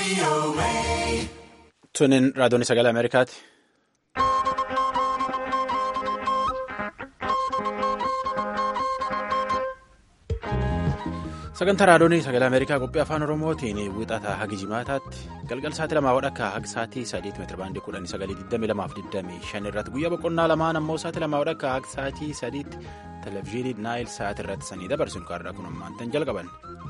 Tunin raadiyoon sagalee Ameerikaati. Sagantaa raadiyoon sagalee Ameerikaa qophii afaan Oromootiin wixataa hagi jimaataatti galgal sa'aatii lamaa wadhakka hagi sa'aatii sadiitti meetira baandii kudhanii sagalii digdamii lamaaf digdamii shan irratti guyyaa boqonnaa lamaan ammoo sa'aatii lamaa wadhakka hagi sa'aatii sadiitti televezyiinii naayil sa'aatii irratti sanii dabarsuun kaarraa kun ammaantan jalqaban.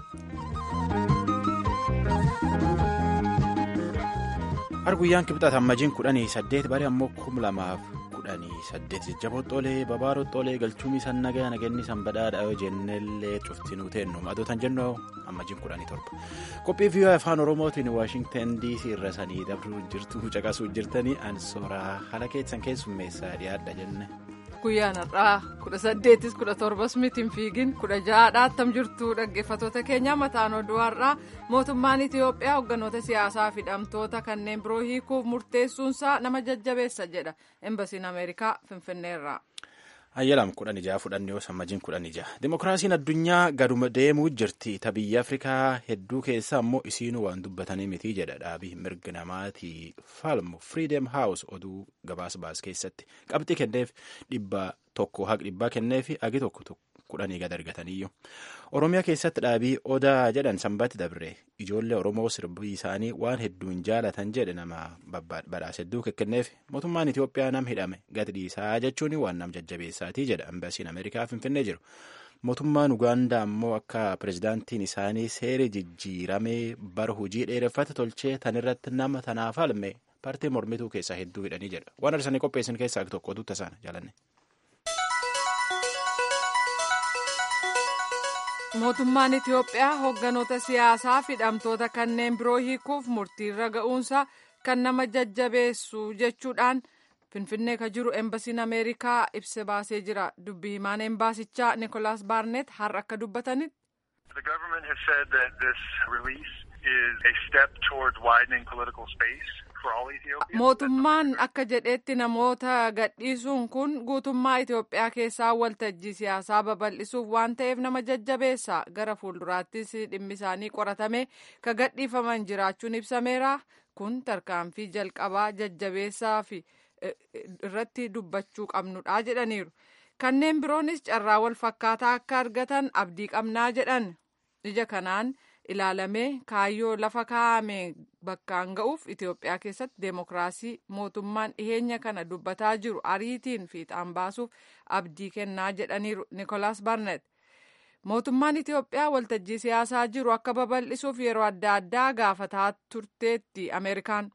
har guyyaan kibxata ammajiin kudhanii saddeet bari ammoo kum lamaaf kudhanii saddeet jajjabooxxoolee babaaroxxoolee galchuumii san nagaa nagenni san badhaadha yoo jennellee cuftinuu teennu madootan jennoo ammajiin kudhanii torba qophii viiyoo afaan oromootiin waashingtan dc irra sanii dabruu jirtu caqasuu jirtanii ansooraa haala keessan keessummeessaa dhiyaadha jenne. guyyaan har'aa kudha saddeetis kudha torbas mitiin fiigin kudha ja'aadha attam jirtu dhaggeeffatoota keenya mataan oduu har'aa mootummaan itiyoophiyaa hogganoota siyaasaa fi hidhamtoota kanneen biroo hiikuuf murteessuunsaa nama jajjabeessa jedha embasiin ameerikaa finfinneerraa. Hayyalam kudhan ijaa fudhannee sammajiin kudhan ijaa Dimookiraasiin addunyaa gaduma deemuu jirti ta biyya Afrikaa hedduu keessa ammoo isiinuu waan dubbatanii miti jedha dhaabii mirga namaatii falmu Freedom House oduu gabaas baas keessatti qabxii kenneef dhibba tokko haq dhibbaa kenneefi agi tokko kudhanii gad argataniyyuu Oromiyaa keessatti dhaabii odaa jedhan sanbatti dabre ijoollee Oromoo sirbii isaanii waan hedduun jaalatan jedhe nama badhaasa hedduu kenneef mootummaan Itiyoophiyaa nam hidhame gadi dhiisaa jechuun waan nam jajjabeessaatii jedha ambasiin Ameerikaa finfinnee jiru. Mootummaan Ugaandaa ammoo akka pirezidaantiin isaanii seera jijjiiramee bara hojii dheereffate tolchee tanirratti nama tanaaf falme paartii mormituu keessaa hedduu hidhanii jedha. Waan arsanii qopheessan keessaa tokko oduutti isaan jaalanne. mootummaan itiyoophiyaa hogganoota siyaasaa fi hidhamtoota kanneen biroo hiikuuf murtiirra ga'uunsa kan nama jajjabeessu jechuudhaan finfinnee ka jiru embasiin ameerikaa ibsa baasee jira dubbii himaan embaasichaa nikolaas baarnet har'a akka dubbatanitti. The government has said that this release is a step towards widening political space for all Ethiopians. Mootummaan akka jedhetti namoota gadhiisuun kun guutummaa Itoophiyaa keessaa waltajjii siyaasaa babal'isuuf waan ta'eef nama jajjabeessa gara fuulduraattis dhimmi isaanii qoratame ka gadhiifaman jiraachuun ibsameera kun tarkaanfii jalqabaa jajjabeessaa fi irratti dubbachuu qabnudha jedhaniiru. Kanneen biroonis carraa wal fakkaataa akka argatan abdii qabnaa jedhan ija kanaan ilaalamee kaayyoo lafa kaa'ame bakkaan ga'uuf Itoophiyaa keessatti deemokiraasii mootummaan dhiheenya kana dubbataa jiru ariitiin fiixaan baasuuf abdii kennaa jedhaniiru Nikolaas Barnet. Mootummaan Itoophiyaa waltajjii siyaasaa jiru akka babal'isuuf yeroo adda addaa gaafataa turteetti Ameerikaan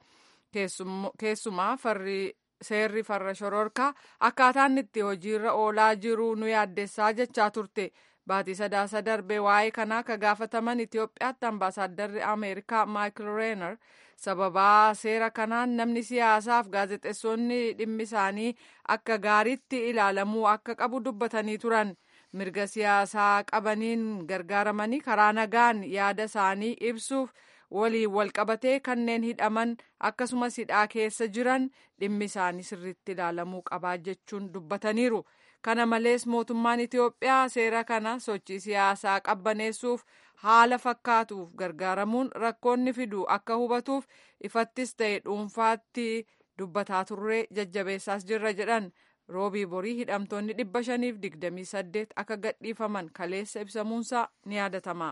keessumaa farri. seerri farra shororkaa akkaataan itti hojiirra oolaa jiru nu yaaddessaa jechaa turte baatii sadaasa darbe waa'ee kanaa ka gaafataman itiyoophiyaatti ambaasaaddarri ameerikaa maayikil reenar sababaa seera kanaan namni siyaasaaf gaazexeessonni dhimmi isaanii akka gaariitti ilaalamuu akka qabu dubbatanii turan mirga siyaasaa qabaniin gargaaramanii karaa nagaan yaada isaanii ibsuuf. waliin walqabatee kanneen hidhaman akkasumas hidhaa keessa jiran dhimmi isaanii sirriitti ilaalamuu qabaa jechuun dubbataniiru kana malees mootummaan itiyoophiyaa seera kana sochii siyaasaa qabbaneessuuf haala fakkaatuuf gargaaramuun rakkoonni fidu akka hubatuuf ifattis ta'e dhuunfaatti dubbataa turree jajjabeessaas jirra jedhan roobii borii hidhamtoonni dhibba shaniif digdamii saddeet akka gadhiifaman kaleessa ibsamuunsaa ni yaadatama.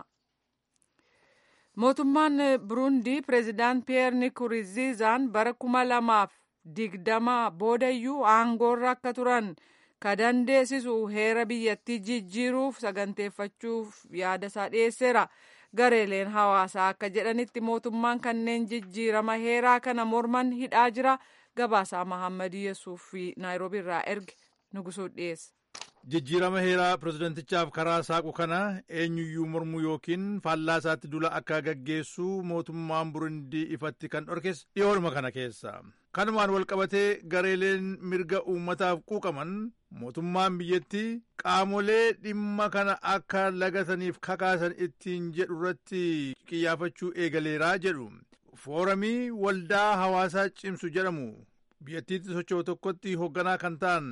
mootummaan burundii pireezidaant piyeer nkurunziizaan bara kuma lamaaf digdama boodayyuu aangoorra akka turan ka dandeessisu heera biyyattii jijjiiruuf saganteeffachuuf yaada isaa dhiyeesseera gareeleen hawaasaa akka jedhanitti mootummaan kanneen jijjiirama heeraa kana morman hidhaa jira gabaasaa mahammad yesuuf fi naayiroobii irraa erge nugusuu dhiyeessa. jijjiirama heeraa pireezidentichaaf karaa saaqu kana eenyuyyuu mormuu yookiin faallaa isaatti dula akka gaggeessu mootummaan burundii ifatti kan dhorkes dhiyoodhuma kana keessa kanumaan walqabatee gareeleen mirga uummataaf quuqaman mootummaan biyyattii qaamolee dhimma kana akka lagataniif kakaasan ittiin jedhu irratti qiyyaafachuu eegaleeraa jedhu fooramii waldaa hawaasaa cimsu jedhamu biyyattiitti socho'u tokkotti hoogganaa kan ta'an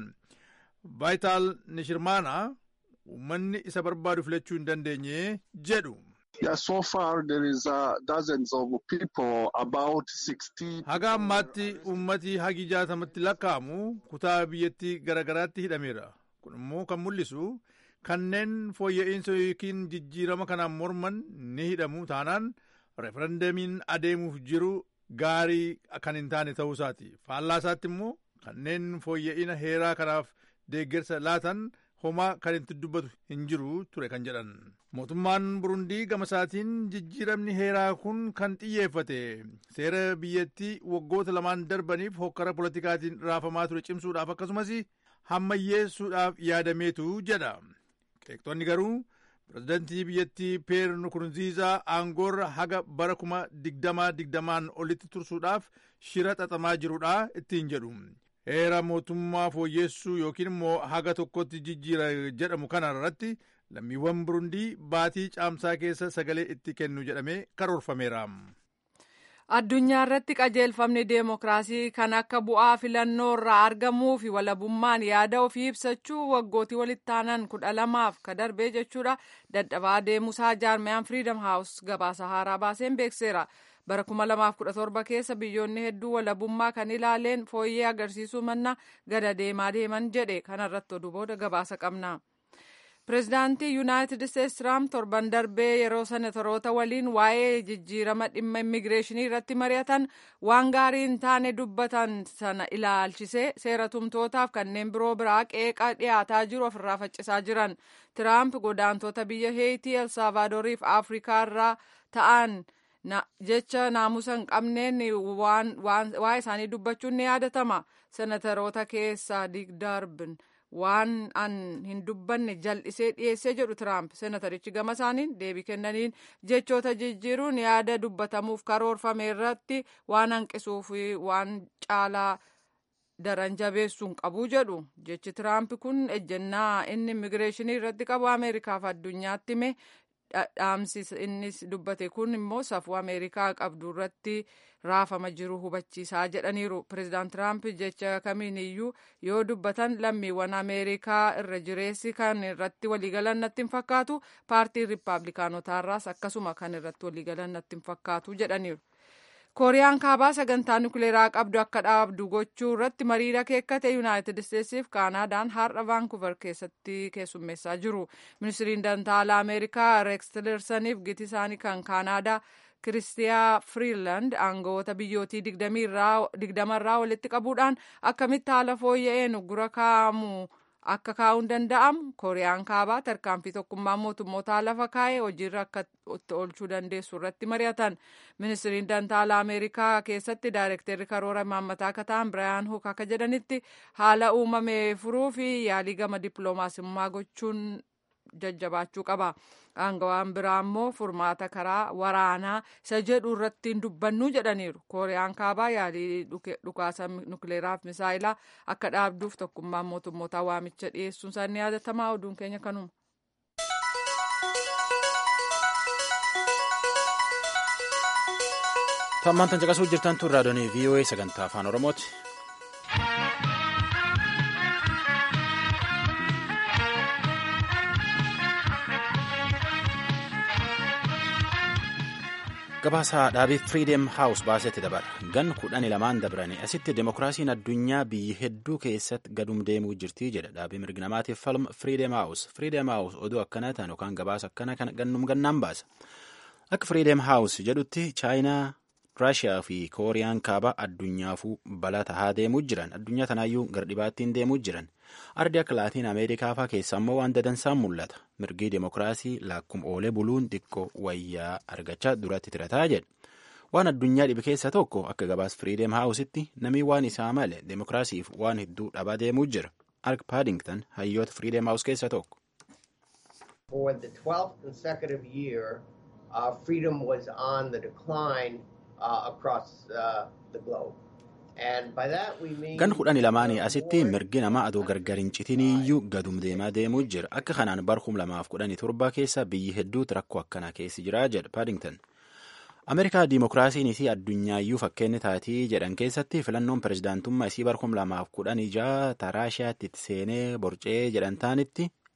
vaayitaal nishirmaana uummanni isa barbaadu filachuu hin dandeenye jedhu. Yeah, so far there is uh, dozens of people, about 16. Haga ammaatti ummati hagi jaatamatti lakkaa'amu kutaa biyyattii garagaraatti hidhameera. Kun immoo kan mul'isu kanneen fooyya'insa yookiin jijjiirama kanaan morman ni hidhamu taanaan referendamiin adeemuuf jiru gaarii kan hin taane ta'uu isaati. Faallaa isaatti immoo kanneen fooyya'ina heeraa kanaaf deeggarsa laatan homaa kan itti dubbatu hin jiru ture kan jedhan. Mootummaan Burundii gama isaatiin jijjiiramni heeraa kun kan xiyyeeffate seera biyyattii waggoota lamaan darbaniif hokkara politikaatiin raafamaa ture cimsuudhaaf akkasumas hammayyeessuudhaaf yaadameetu jedha. Qeeqxonni garuu pirezidantii biyyattii Peer Nkurunziizaa aangoorra haga bara kuma digdamaa digdamaan olitti tursuudhaaf shira xaxamaa jirudha ittiin jedhu. Heera mootummaa fooyyessuu yookiin immoo haga tokkotti jijjiira jedhamu kana irratti lammiiwwan Burundii baatii caamsaa keessa sagalee itti kennu jedhamee karoorfameera. Addunyaa irratti qajeelfamni deemokiraasii kan akka bu'aa filannoo irraa argamuu fi walabummaan yaada ofii ibsachuu waggootii walitti aanan kudha lamaaf ka darbee jechuudha dadhabaa deemuusaa jaarmiyaan firiidam haawus gabaasa haaraa baaseen beekseera. bara 2017 keessa biyyoonni hedduu walabummaa kan ilaaleen fooyyee agarsiisuu manna gada deemaa deeman jedhe kanarratti oduu booda gabaasa qabna. Pireezidaantii Yuunaayitid Isteetsi Tiraamp torban darbee yeroo senatoroota waliin waa'ee jijjiirama dhimma immigireeshinii irratti mari'atan waan gaarii hin taane dubbatan sana ilaalchisee seera tumtootaaf kanneen biroo biraa qeeqa dhiyaataa jiru ofirraa faccisaa jiran. Tiraamp godaantota biyya Heetii, Elsaavaadorii fi Afrikaa irraa ta'an jecha naamusa hin qabneen waa'ee isaanii dubbachuun ni yaadatama. Senatoroota keessaa Diik Daarbin waan an hin dubbanne jal'isee dhiyeessee jedhu Tiraamp. Senatarichi gama isaaniin deebii kennaniin jechoota jijjiiruun yaada dubbatamuuf karoorfame irratti waan hanqisuuf waan caalaa daran jabeessuun qabu jedhu. Jechi Tiraamp kun ejjennaa inni immigireeshinii irratti qabu Ameerikaaf addunyaatti hime dhaamsi innis dubbate kun immoo safuu ameerikaa qabdu irratti raafama jiru hubachiisaa jedhaniiru pireezidaant tiraamp jecha kamiin iyyuu yoo dubbatan lammiiwwan ameerikaa irra jireessi kan irratti waliigalan natti hin fakkaatu paartiin riippaabilikaanotaarraas akkasuma kan irratti waliigalan natti hin fakkaatu jedhaniiru. kooriyaan kaabaa sagantaa nukileeraa qabdu akka dhaabdu gochuu irratti mariira keekkate yuunaayitid isteetsiif kaanaadaan har'a vaankuver keessatti keessummeessaa jiru ministiriin dantaalaa ameerikaa reeks tilersaniif giti isaanii kan kaanaadaa kiristiyaa firiiland aangawoota biyyootii digdamarraa walitti qabuudhaan akkamitti haala fooyya'een uggura kaa'amu akka kaa'uun danda'amu kooriyaan kaabaa tarkaanfii tokkummaa mootummootaa lafa kaa'ee hojiirra akka itti oolchuu dandeessu irratti mari'atan ministiriin dantaalaa ameerikaa keessatti daayirekteerri karoora imaammataa akka ta'an biraayan huk akka jedhanitti haala uumame furuu fi yaalii gama dippiloomaasummaa gochuun jajjabaachuu qaba. Aangawaan biraa immoo furmaata karaa waraanaa isa jedhu irratti hin dubbannu jedhaniiru. Kooriyaan kaabaa yaalii dhukaasa nukleeraaf misaayilaa akka dhaabduuf tokkummaan mootummootaa waamicha dhiyeessuun isaa ni yaadatamaa oduun keenya kanuma. Tammaan tan caqasuu jirtan tun raadiyoonii VOA sagantaa afaan Oromooti. Gabaasaa dhaabii Freedom House baasetti dabala. Gan kudhanii lamaan dabranii asitti demokiraasiin addunyaa biyyi hedduu keessatti gadum deemuu jirti jedha dhaabii mirgi namaatiif falma Freedom House. Freedom House oduu akkana ta'an yookaan gabaasa akkana kan gannum gannaan baasa. Akka Freedom House jedhutti Chaayinaa, Raashiyaa fi Kooriyaan kaabaa addunyaafuu balaa tahaa deemuu jiran. Addunyaa tanaayyuu gardhibaattiin deemuu jiran. Ardi akka Laatiin Ameerikaa fa'aa keessa ammoo waan dadansaan mul'ata. Mirgi demokiraasii laakkum oolee buluun xiqqoo wayyaa argachaa duratti tirataa jedha. Waan addunyaa dhibe keessa tokko akka gabaas Freedom Houseitti namni waan isaa male demokiraasiif waan hedduu dhabaa deemuu jira. Ark Paddington hayyoota Freedom House keessa tokko. For the 12th consecutive year, uh, freedom was on the decline uh, across uh, the globe. Gan kudhanii lamaanii asitti mirgi namaa adoo gargar hin citiniyyuu gadum deemaa deemuu jira. Akka kanaan bar kum lamaaf kudhanii torba keessa biyyi hedduutu rakkoo akkanaa keessa jira jedha Paddington. Ameerikaa diimokiraasiin isii addunyaayyu fakkeenyi taatii jedhan keessatti filannoon pirezidaantummaa isii bar kum lamaaf kudhanii jaha Raashiyaatti itti seenee borcee jedhan taanitti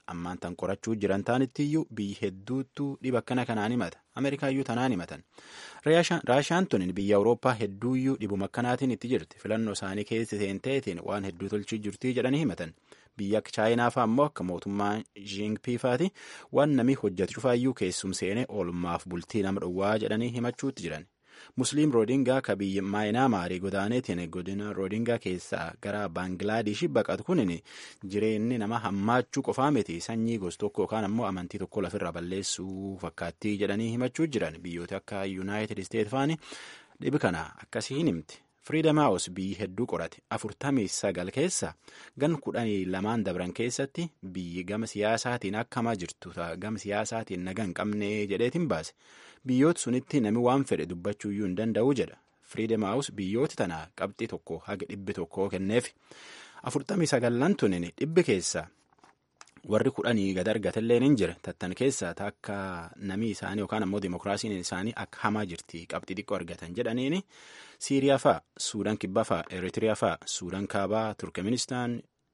ammaan tan qorachuu jiran taanittiyyuu biyyi hedduuttu dhiba akkana kanaan himata ameerikaayyuu tanaan himatan raashaan tun biyya awurooppaa hedduuyyuu dhibuma akkanaatiin itti jirti filannoo isaanii keessa seenteetiin waan hedduu tolchii jirtii jedhanii himatan biyya akka chaayinaa fa'aa immoo akka mootummaa jiingpiifaati waan namni hojjetu cufaayyuu keessum seenee oolmaaf bultii nama dhowwaa jedhanii himachuutti jiran. musliim roodingaa ka biyya maayinaamaarii godaaneetiin godina roodingaa keessaa gara baangilaadesh baqatu kunin jireenyi nama hammaachuu qofaa miti sanyii gos tokko yookaan ammoo amantii tokko lafirra balleessuu fakkaattii jedhanii himachuu jiran biyyoota akka yuunaayitid isteet faani dhibi kana akkasii hin himti. Firiidam Haawus biyyi hedduu qorate afurtamii sagal keessa gan kudhanii lamaan dabran keessatti biyyi gama siyaasaatiin akkamaa jirtu gama siyaasaatiin naga hin qabne jedheetiin baase biyyoota sunitti nami waan fedhe dubbachuuyyuu hin danda'u jedha Firiidam Haawus biyyoota tana qabxii tokko haga dhibbi tokkoo kenneef afurtamii sagallan tunin dhibbi keessa warri kudhanii gad argatelleen hin jira tattan keessa akka namii isaanii yookaan ammoo dimokiraasiin isaanii akka hamaa jirti qabxii xiqqoo argatan jedhaniini siiriyaa fa'a suudaan kibbaa fa'a eritiriyaa fa'a suudaan kaabaa turkmenistaan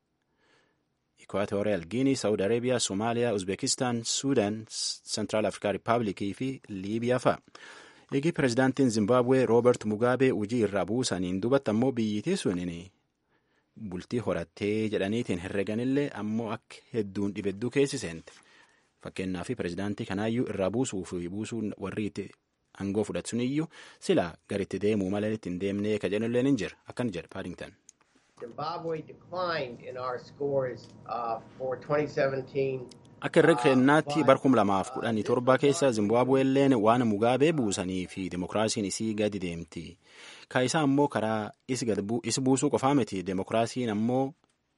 ikwaatooriyal giinii saawud areebiyaa soomaaliyaa uzbekistaan suudaan sentiraal afrikaa riippaabilikii fi liibiyaa fa'a eegi pirezidaantiin zimbabwee roobert mugaabee hojii irraa buusaniin dubatti ammoo biyyitii suniin bultii horattee jedhaniitiin herreganillee ammoo akka hedduun dhibedduu keessi seente fakkeenyaaf pirezidaantii kanaayyuu irraa buusuu fi buusuun warri itti aangoo fudhatsun iyyuu sila garitti deemuu malee ittiin deemnee ka jedhulleen hin jira akkan jedha paadington. Zimbabwe declined in our scores uh, for 2017. Akka irra kennaatti bar kum lamaaf kudhanii torba keessa Zimbabweelleen waan mugaabee buusanii fi dimokiraasiin isii gadi deemti. Ka isaa ammoo karaa is buusuu qofaa miti demokiraasiin ammoo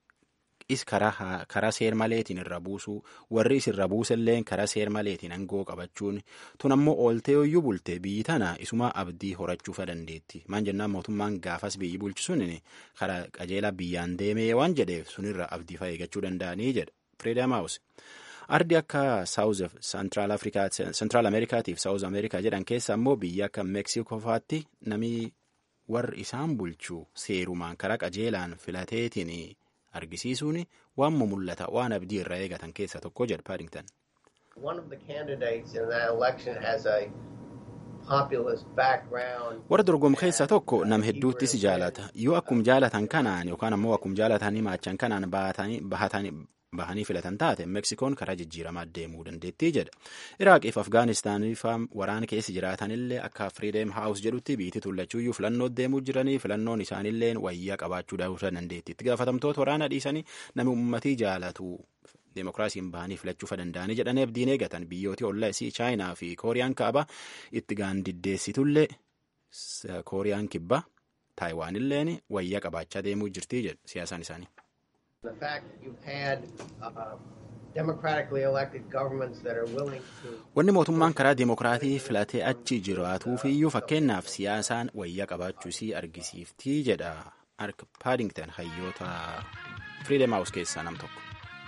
is karaa seer maleetiin irra buusuu warri is irra buuselleen karaa seer maleetiin aangoo qabachuun tun ammoo ooltee hoyyuu bulte biyyi tana isuma abdii horachuufa dandeetti maan jennaan mootummaan gaafas biyyi bulchisuun karaa qajeelaa biyyaan deemee waan jedheef sunirra abdii fa'aa eegachuu danda'anii jedha Freedom House. ardi akka saawuz sentiraal afrikaa sentiraal ameerikaatiif saawuz ameerikaa jedhan keessa ammoo biyya akka meeksikoo faatti namni warri isaan bulchuu seerumaan karaa qajeelaan filateetiin argisiisuun waan mul'ata waan abdii irraa eegatan keessa tokko jedha paadington. One of the candidates in that election has a populist background. warra dorgomu keessaa tokko nam hedduuttis jaalata yoo akkum jaalatan kanaan yookaan ammoo akkum jaalatanii maachan kanaan bahatanii bahanii filatan taate meksikoon karaa jijjiiramaa deemuu dandeettii jedha iraaqiif afgaanistaaniif waraana keessa jiraatanillee akka firiideem haawus jedhutti biitii tullachuuyyuu filannoo deemuu jiranii filannoon isaanillee wayyaa qabaachuu daawwata dandeetti itti gaafatamtoota waraana dhiisanii nami ummatii jaalatu deemokiraasiin bahanii filachuu danda'anii jedhanii abdiin eegatan biyyooti ollaasii chaayinaa fi kooriyaan kaabaa itti gaandiddeessitullee kooriyaan kibbaa taayiwaanilleen wayyaa qabaachaa deemuu jirtii jedhu siyaasaan isaanii. The fact that you've had uh, democratically elected governments that are willing to. Wanni mootummaan karaa deemokiraatii filatee achi jiraatuufiyyuu fakkeenyaaf siyaasaan wayyaa qabaachuu isii argisiiftii jedha Ark Paddington hayyoota Freedom House keessaa nam tokko.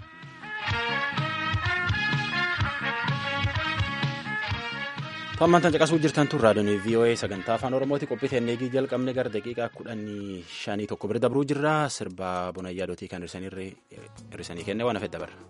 Tammantan caqasuu jirtan tun raadiyoon VOA sagantaa afaan Oromooti qophii teennee jalqabne gara daqiiqaa kudhanii shanii tokko bira dabruu jirra sirba buna yaadootii kan hirrisanii kenne waan hafedha bara.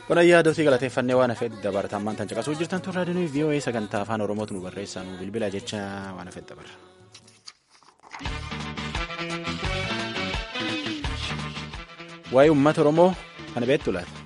Qonayyaa dootii galateeffannee waan hafeet dabartammaan tan caqasuu jirtan tun raadiyoon VOA sagantaa afaan Oromootu nu barreessaa nu bilbila jecha waan hafeet dabarra. Waa'ee uummata Oromoo kana beektu laata?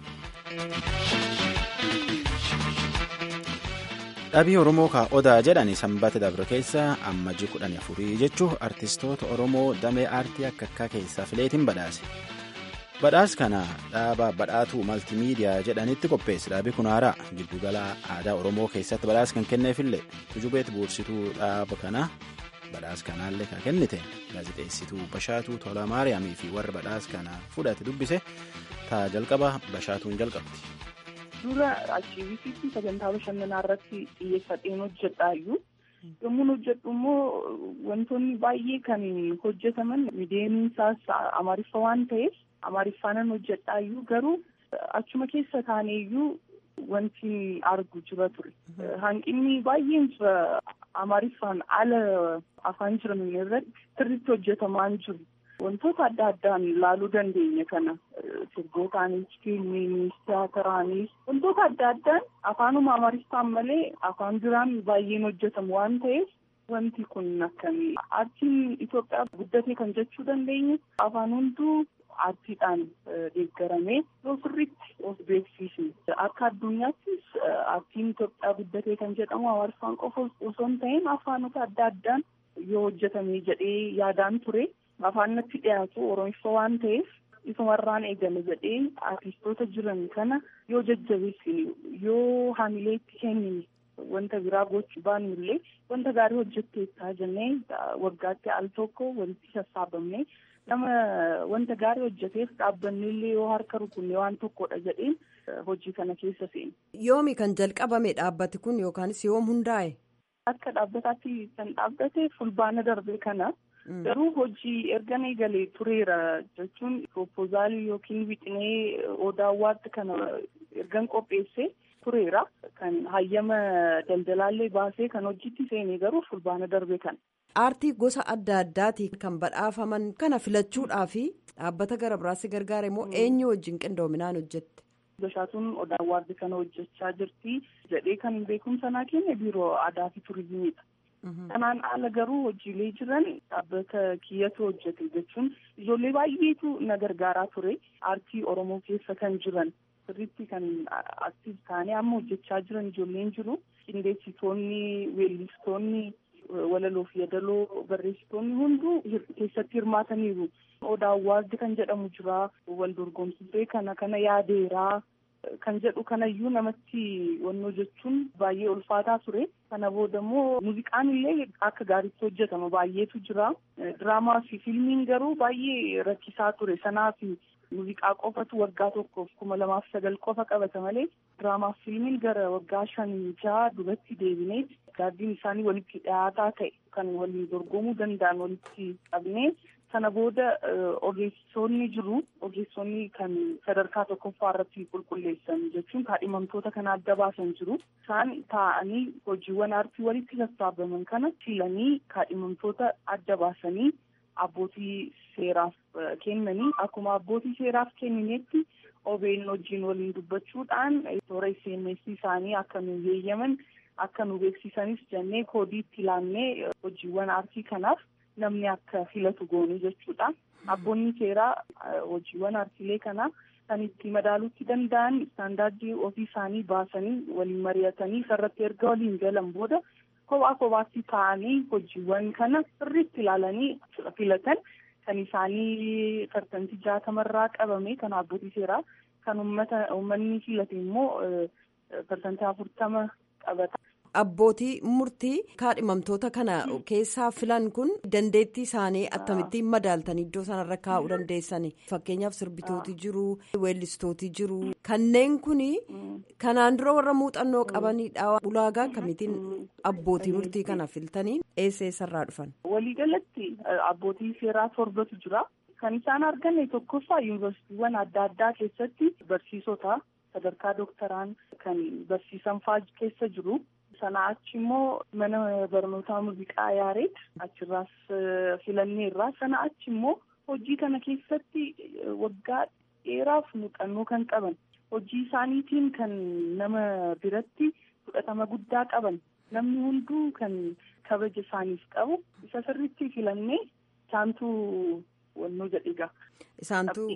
Dhabii Oromoo ka Odaa jedhani sanbata dabre keessa ammajii kudhanii afurii jechuun artistoota Oromoo damee aartii akka akka keessaa fileetiin badhaase. Badhaas kana dhaaba badhaatuu maltiimiidiyaa jedhanitti qopheesse dhaabi kun haaraa giddugala aadaa Oromoo keessatti badhaas kan kenneefillee tujubeet buursituu dhaaba kana badhaas kanaallee kan kennite gaazexeessituu Bashaatuu Tolaa Maariyaamii fi warra badhaas kana fudhate dubbise taa jalqaba Bashaatuun jalqabdi. Dura aktiiviitiitti sagantaa bashannanaa irratti xiyyeeffadheen hojjedhaayyuu yommuu hojjedhu immoo wantoonni baay'ee kan hojjetaman miidiyeensaas amaariffa waan ta'eef amaariffaanan hojjedhaayyuu garuu achuma keessa taaneeyyuu wanti argu jira ture. Hanqinni baay'een jira amaariffaan ala afaan jiran irratti sirriitti hojjetamaa jiru. Wantoota adda addaan ilaaluu dandeenya kana sirbootaanis, fiilmiinis, tiyaataraanis wantoota adda addaan afaanuma amaariffaan malee afaan biraan baay'een hojjetamu waan ta'eef wanti kun akkamii aartiin Itoophiyaa guddatee kan jechuu dandeenyu afaan hunduu aartiidhaan deeggaramee yoo sirriitti of beeksisne akka addunyaattis aartiin Itoophiyaa guddatee kan jedhamu amaariffaan qofa osoo hin ta'in afaanota adda addaan yoo hojjetame jedhee yaadaan ture. afaan natti dhiyaatu oromiffa waan ta'eef isumarraan eegale jedhee artistoota jiran kana yoo jajjabeessine yoo haamileetti kennine wanta biraa gochuu baanu illee wanta gaarii hojjetteettaa jennee waggaatti al tokko walitti sassaabamne nama wanta gaarii hojjeteef dhaabbanni illee yoo harka rukunne waan tokkodha jedheen hojii kana keessa seene. Yoomi kan jalqabame dhaabbati kun yookaanis yoom hundaa'e? Akka dhaabbataatti kan dhaabbate fulbaana darbe kana. Garuu hojii erga eegalee tureera jechuun proposaalii yookiin wixinee odaawwaatti kana ergan qopheesse tureera. Kan hayyama daldalaallee baasee kan hojiitti seenee garuu fulbaana darbe kana. Aartii gosa adda addaati kan badhaafaman kana filachuudhaaf dhaabbata gara biraatti gargaara immoo eenyu wajjin qindoominaan hojjette? Bashaatuun odaawwaatti kana hojjechaa jirti jedhee kan beekumsa naa kenne biiroo aadaa fi turizimiidha. Kanaan ala garuu hojiilee jiran dhaabbata kiyyatu hojjete jechuun ijoollee baay'eetu na gargaaraa ture aartii Oromoo keessa kan jiran sirriitti kan aktiif ta'anii amma hojjechaa jiran ijoolleen jiru qindeessitoonni weellistoonni walaloo fi yadaloo barreessitoonni hunduu keessatti hirmaataniiru. Odaawwaardi kan jedhamu jira wal dorgomsitee kana kana yaadeeraa. Kan jedhu kanayyuu namatti wannoo jechuun baay'ee ulfaataa ture. Kana booda immoo muuziqaan illee akka gaariitti hojjetama baay'eetu jira. Diraamaa fi fiilmiin garuu baay'ee rakkisaa ture. Sanaaf muuziqaa qofatu waggaa tokkoof kuma lamaaf sagal qofa qabata malee diraamaa fi fiilmiin gara waggaa shanii jaha duratti deebinee gaaddiin isaanii walitti dhiyaataa ta'e kan waliin dorgomuu danda'an walitti qabnee. Sana booda ogeessonni jiru ogeessonni kan sadarkaa tokkoffaa irratti qulqulleessan jechuun kaadhimamtoota kana adda baasan jiru. Isaan taa'anii hojiiwwan aartii walitti sassaabaman kana filanii kaadhimamtoota adda baasanii abbootii seeraaf kennanii akkuma abbootii seeraaf kenninetti OBN wajjin waliin dubbachuudhaan toora SMS isaanii akka nu yeeyyaman akka nu beeksisanis jennee koodii itti laannee hojiiwwan aartii kanaaf. namni akka filatu goonuu jechuudha. Abboonni seeraa hojiiwwan aartiilee kanaa kan itti madaaluutti danda'an istaandaardii ofii isaanii baasanii waliin mari'atanii isarratti erga waliin galan booda kophaa kophaatti taa'anii hojiiwwan kana sirriitti ilaalanii filatan kan isaanii parsantii jaatamarraa qabame kan abbootii seeraa kan uummata uummanni filate immoo parsantii afurtama qabata. Abbootii murtii kaadhimamtoota kana keessaa filan kun dandeettii isaanii akkamittiin madaaltanii iddoo sanarra kaa'uu dandeessani fakkeenyaaf sirbitooti jiru weellistooti jiru kanneen kun kanaan dura warra muuxannoo qabanidha ulaagaa akkamitiin abbootii murtii kana filtanii eessa eessarraa dhufan. Waliigalatti abbootii seeraa torbatu jira kan isaan arganne tokkoffaa yuunivarsiitiiwwan adda addaa keessatti barsiisota sadarkaa dooktaraan kan barsiisan fa'aa keessa jiru. Sana achi immoo mana barnootaa muuziqaa yaareet achirraas filanneerra. Sana achi immoo hojii kana keessatti waggaa dheeraaf muuxannoo kan qaban hojii isaaniitiin kan nama biratti fudhatama guddaa qaban namni hunduu kan kabaja isaaniif qabu isa sirriitti filannee isaantu wannoo jedhiga. Isaantu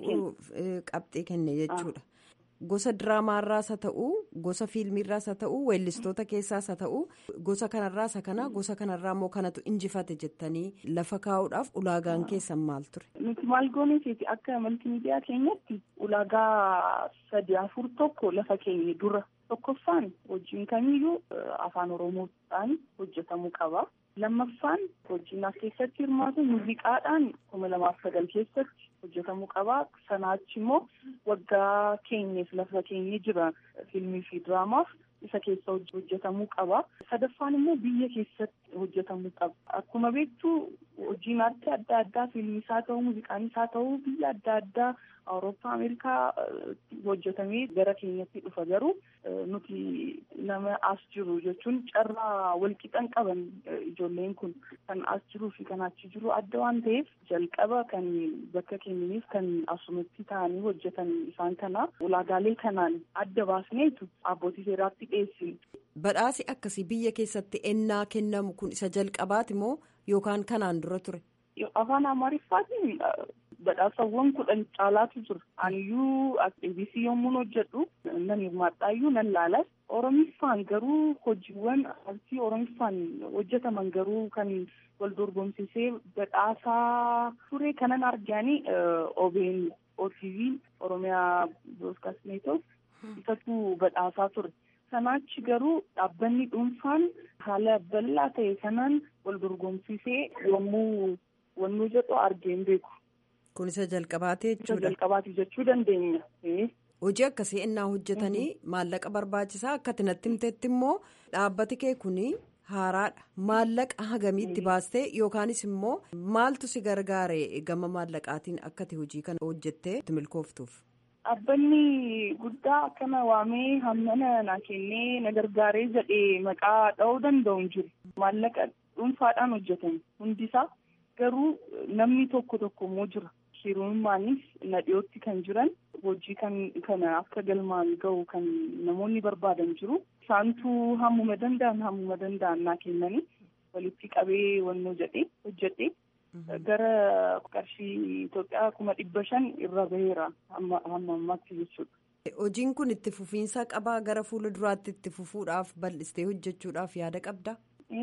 qabxii kenne jechuudha. Gosa diraamaarraas haa ta'uu gosa fiilmiirraas haa ta'uu weellistoota keessaas haa ta'uu gosa kanarraas haa kana gosa kanarraa immoo kanatu injifate jettanii lafa kaa'uudhaaf ulaagaan keessan maal ture. Nuti maal gooneeti akka maltiimiidiyaa keenyatti ulaagaa sadi afur tokko lafa keenya dura tokkoffaan hojiin kamiyyuu afaan oromootaan hojjetamuu qaba. lammaffaan hojiin as keessatti hirmaatu muuziqaadhaan kuma lamaaf sagal keessatti hojjetamuu qaba sanaachi immoo waggaa keenyeef lafa keenya jira fiilmii fi diraamaaf isa keessa hojjetamuu qaba sadaffaan immoo biyya keessatti hojjetamuu qaba akkuma beektu hojiin aartii adda addaa fiilmiis haa ta'u muuziqaanis haa ta'u biyya adda addaa awurooppaa ameerikaa hojjetamee gara keenyatti dhufa garuu nuti nama as jiru jechuun carraa walqixan qaban ijoolleen kun kan as jiruu fi kan achi jiru adda waan ta'eef jalqaba kan bakka keenyaniif kan asumatti ta'anii hojjetan isaan kana ulaagaalee kanaan adda baasneetu abbootii seeraatti dhiyeessine. Badhaasi akkasii biyya keessatti ennaa kennamu kun isa jalqabaati moo yookaan kanaan dura ture? Afaan Amaariffaatiin badhaasawwan kudhan caalaatu jira. Aniyyuu ABC yommuun hojjedhu nan hirmaadhaayyuu nan laalas. Oromiffaan garuu hojiiwwan aartii Oromiffaan hojjetaman garuu kan wal dorgomsiisee badhaasaa ture kanan argaani OBN OTV Oromiyaa Broadcast Network isatu badhaasaa ture. Sanaachi garuu dhaabbanni dhuunfaan haala bal'aa ta'e kanaan wal dorgomsiisee yommuu wannuu jedhu argeen beeku. Kun isa jalqabaati jechuudha. Isa jalqabaati jechuu dandeenya. Hojii akkasii ennaa hojjetanii maallaqa barbaachisaa akka natti himteetti immoo dhaabbati kee kuni haaraadha. Maallaqa hagamiitti baastee yookaanis immoo maaltu si gargaare gama maallaqaatiin akkati hojii kana hojjettee milkooftuuf. Dhaabbanni guddaa akkana waamee hammana na kennee na gargaaree jedhee maqaa dha'uu danda'u hin jiru. Maallaqa dhuunfaadhaan hojjetan hundisaa garuu namni tokko tokko immoo jira. Hirummaanis na dhiyootti kan jiran hojii kana akka galmaan gahu kan namoonni barbaadan jiru. Isaantu hammuma danda'an hammuma danda'an naa kennanii walitti qabee wannoo jedhee hojjedhee. gara qarshii Itoophiyaa kuma dhibba shan irra baheera hamma ammaatti jechuudha. Hojiin kun itti fufiinsa qabaa gara fuula duraatti itti fufuudhaaf bal'istee hojjechuudhaaf yaada qabdaa?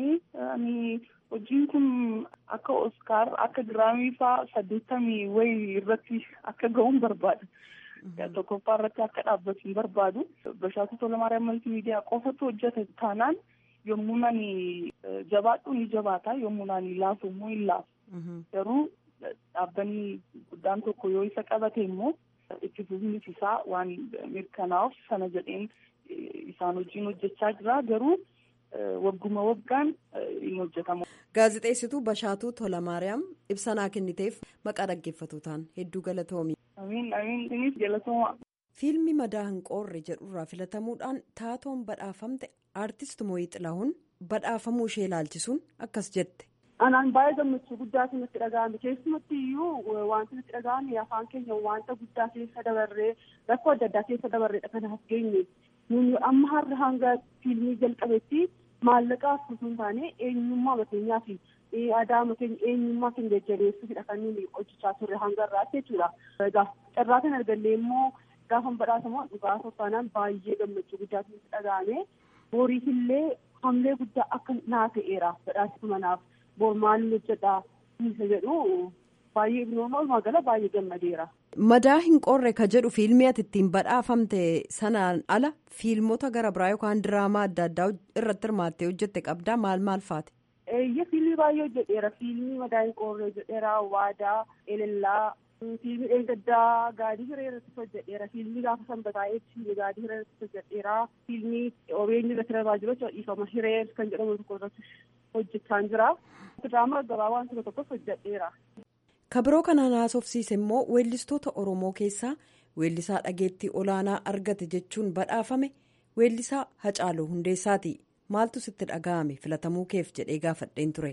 Hojiin kun akka Oskaar akka diraamii fa'aa saddeettamii wayii irratti akka ga'uun barbaada. Tokkoffaa irratti akka dhaabbatu hin barbaadu. Bashaatu Tolamaariyaam Maltiimiidiyaa qofatu hojjeta taanaan yommuu nani jabaadhu ni jabaata yommuu nani laafu immoo hin laafu. Garuu dhaabbanni guddaan tokko yoo isa qabate immoo itti fufiinsi isaa waan mirkanaa'uuf sana jedheen isaan hojiin hojjechaa jira garuu wagguma waggaan hin hojjetamu. Gaazexeessituu Bashaatuu Tolamaariyaam ibsa naa kenniteef maqaa dhaggeeffatootaan hedduu galatoomi. Amiin amiin isinis galatooma. Fiilmi madaa hin qoorre jedhurraa filatamuudhaan taatoon badhaafamte aartist Mooyii Xilahuun badhaafamuu ishee ilaalchisuun akkas jette. Anaan baay'ee gammachuu guddaatu natti dhaga'ame keessumatti iyyuu wanti natti dhaga'ame afaan keenya wanta guddaa keessa dabarree rakkoo adda addaa keessa dabarreedha kanaaf geenye nuni amma har'a hanga fiilmii jalqabetti maallaqaaf osoo hin taane eenyummaa mateenyaa fi aadaa makeenya eenyummaa keenya jajjabeessuufidha kan nuyi hojjechaa turre hanga irraatti jechuudha. Egaa carraa kan argallee immoo gaafa badhaasamu dhugaa soffaanaan baay'ee gammachuu guddaatu natti dhaga'ame boriifillee hamlee guddaa akka naa ta'eera badhaasuma naaf. Boormaan hojjedha isa jedhu baay'ee walumaa gala baay'ee gammadeera. Madaa hin qorre ka jedhu fiilmii ati ittiin badhaafamte sanaan ala fiilmota gara biraa yookaan diraamaa adda addaa irratti hirmaattee hojjette qabdaa maal maal faati? Eeyyee fiilmii baay'ee hojjedheera fiilmii madaa hin qorre hojjedheera waadaa elellaa fiilmii dheengaddaa gaadii hiree irratti hojjedheera fiilmii gaafa sanbataa eebsisu gaadii hiree irratti hojjedheera fiilmii OBN irratti darbaa jiru dhiifama hiree kan jedhamu tokko irratti hojjechaa jira. Diraamaa gabaabaa tokko tokkos hojjedheera. Kabiroo kanaan haasofsiise immoo weellistoota Oromoo keessaa weellisaa dhageettii olaanaa argate jechuun badhaafame weellisaa Hacaaluu Hundeessaati. Maaltu sitti dhaga'ame filatamuu keef jedhee gaafadheen ture.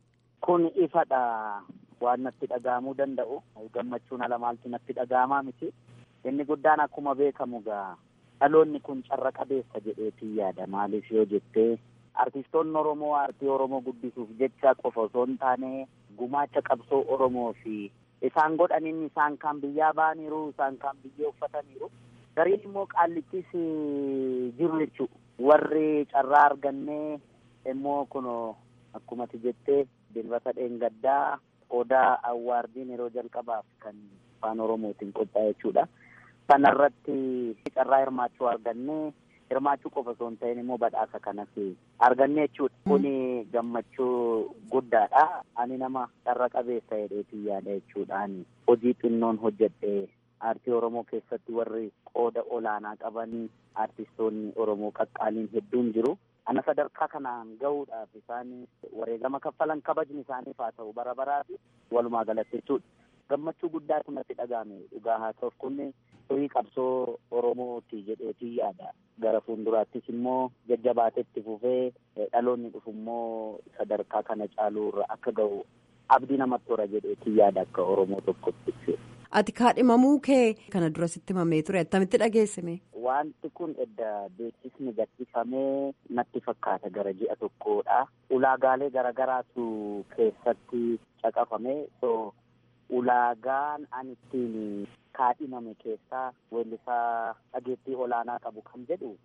Kun ifadha waan natti dhaga'amuu danda'u gammachuun ala maaltu natti dhaga'amaa miti. Inni guddaan akkuma beekamu gaa dhaloonni kun carra qabeessa jedheetii yaada maaliif yoo jettee artistoonni Oromoo aartii Oromoo guddisuuf jecha qofa osoo hin taane gumaacha qabsoo Oromoo fi isaan godhaniin isaan kaan biyyaa ba'aniiru isaan kaan biyyee uffataniiru gariin immoo qaallichis jiru jechuu warri carraa argannee immoo kun akkumati jettee dilbata dheengaddaa odaa awwaardiin yeroo jalqabaaf kan afaan oromootiin qophaa'e jechuudha. Kanarratti carraa hirmaachuu argannee hirmaachuu qofa osoo hin ta'in immoo badhaasa kanas argannee jechuudha. Kuni gammachuu guddaadha. Ani nama carra qabeessa jedheetii yaada jechuudhaan hojii xinnoon hojjedhee aartii Oromoo keessatti warri qooda olaanaa qaban aartistoonni Oromoo qaqqaaliin hedduun jiru. Ana sadarkaa kanaan gahuudhaaf isaan wareegama kaffalan kabajni isaaniif haa ta'u bara baraati walumaa galatti jechuudha. Gammachuu guddaatu natti dhagahame dhugaa haa ta'uuf kun horii qabsoo Oromooti jedheetii yaada. Gara fuulduraattis immoo jajjabaatetti fufee dhaloonni dhufu immoo sadarkaa kana caaluu irra akka gahu abdii namatti hora jedheetii yaada akka Oromoo tokkotti. Ati kaadhimamuu kee kana dura sitti himamee ture attamitti dhageessime? Wanti kun edda beeksisni gadhiifamee natti fakkaata gara ji'a tokkodha. Ulaagaalee garagaraatu keessatti caqafame. So ulaagaan ani ittiin kaadhimame keessaa weellisaa dhageettii olaanaa qabu kan jedhu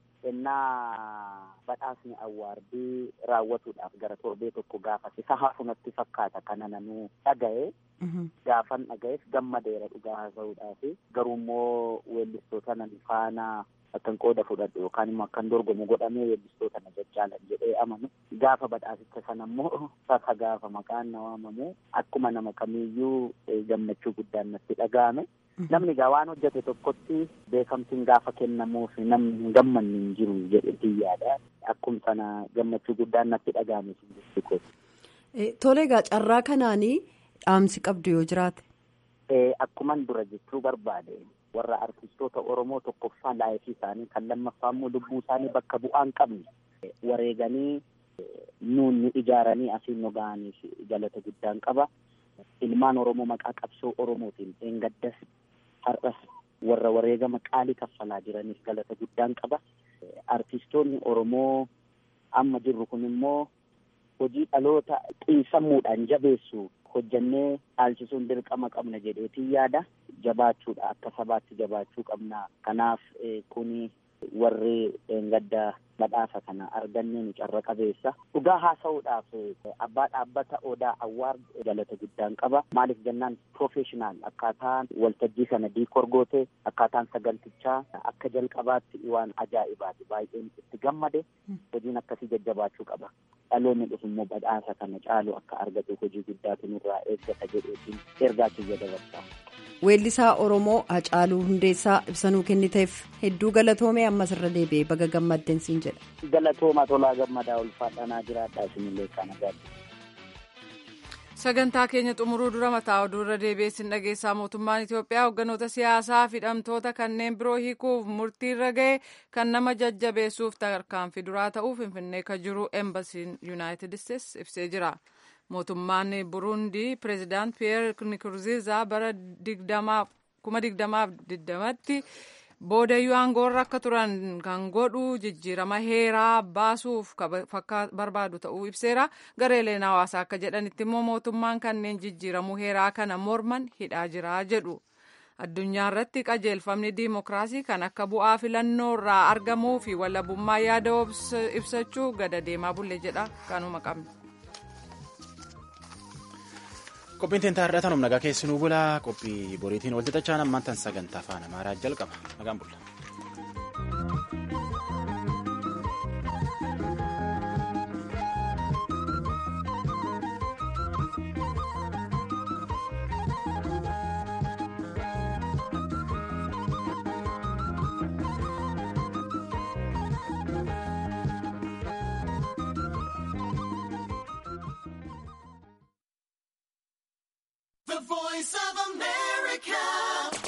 ennaa badhaasni awwaardii raawwatuudhaaf gara torbee tokko gaafa isa hafu natti fakkaata kana nanuu dhaga'e. Gaafan dhaga'eef gammadeera dhugaa haasa'uudhaaf garuu immoo weellistoota nan faana akkan qooda fudhadhu yookaan immoo akkan dorgomu godhamee weellistoota na jajjaalan jedhee amanu gaafa badhaasicha sana immoo saka gaafa maqaan na waamamu akkuma nama kamiiyyuu gammachuu guddaan natti dhaga'ame. Namni gaa waan hojjete tokkotti beekamtiin gaafa kennamuuf namni hin gammanne hin jiru jedhetii yaada. Akkuma sana gammachuu guddaan natti dhaga'ame sun Tole egaa carraa kanaanii dhaamsi qabdu yoo jiraate. Akkuman dura jechuu barbaade warra artistoota Oromoo tokkoffaa laayifii isaanii kan lammaffaa immoo lubbuu isaanii bakka bu'aan qabne wareeganii nuun nu ijaaranii asiin nu ga'aniif galata guddaan qaba. Ilmaan Oromoo maqaa qabsoo Oromootiin dheengaddas har'as warra wareegama qaalii kaffalaa jiraniif galata guddaan qaba. Artistoonni Oromoo amma jirru kun immoo hojii dhaloota xiinsammuudhaan jabeessu hojjannee dhaalchisuun dirqama qabna jedheetiin yaada jabaachuudha akka sabaatti jabaachuu qabna kanaaf kuni warri gadda badhaasa kana argannee nu carra qabeessa dhugaa haasa'uudhaaf abbaa dhaabbata odaa awwaard galata guddaan qaba maaliif jennaan professional akkaataan waltajjii sana diikoor goote akkaataan sagantichaa akka jalqabaatti waan ajaa'ibaati baay'een itti gammade hojiin akkasii jajjabaachuu qaba dhaloonni dhufu immoo badhaasa kana caalu akka argatu hojii guddaatu nurraa eeggata jedheetiin ergaa kiyya dabarsa. Weellisaa Oromoo Hacaaluu Hundeessaa ibsanuu kenniteef hedduu galatoomee ammas irra deebi'ee baga gammaddeen siin jedha. Galatooma tolaa gammadaa ulfaadhanaa jiraadhaa isinillee kana gaadha. Sagantaa keenya xumuruu dura mataa oduu irra deebi'ee sin dhageessaa mootummaan Itoophiyaa hogganoota siyaasaa fi hidhamtoota kanneen biroo hiikuuf murtii irra ga'e kan nama jajjabeessuuf tarkaanfii duraa ta'uu finfinnee kan jiru embasiin yuunaayitid isteetsi ibsee jira. mootummaan burundii pireezidaant piyeer nikurziizaa bara kuma digdamaaf digdamatti boodayyuu aangoorra akka turan kan godhu jijjiirama heeraa baasuuf barbaadu ta'uu ibseera gareeleen hawaasaa akka jedhanitti immoo mootummaan kanneen jijjiiramuu heeraa kana morman hidhaa jira jedhu. addunyaa irratti qajeelfamni diimokiraasii kan akka bu'aa filannoo irraa argamuu fi walabummaa yaada ibsachuu gada deemaa bulle jedha kanuma qabna. Qophiin teentaa har'aatan humna nagaa keessinuu bulaa qophii boriitiin wal xixachaan ammaan tan sagantaa afaan amaaraa jalqaba nagaan bulla. The voice of America.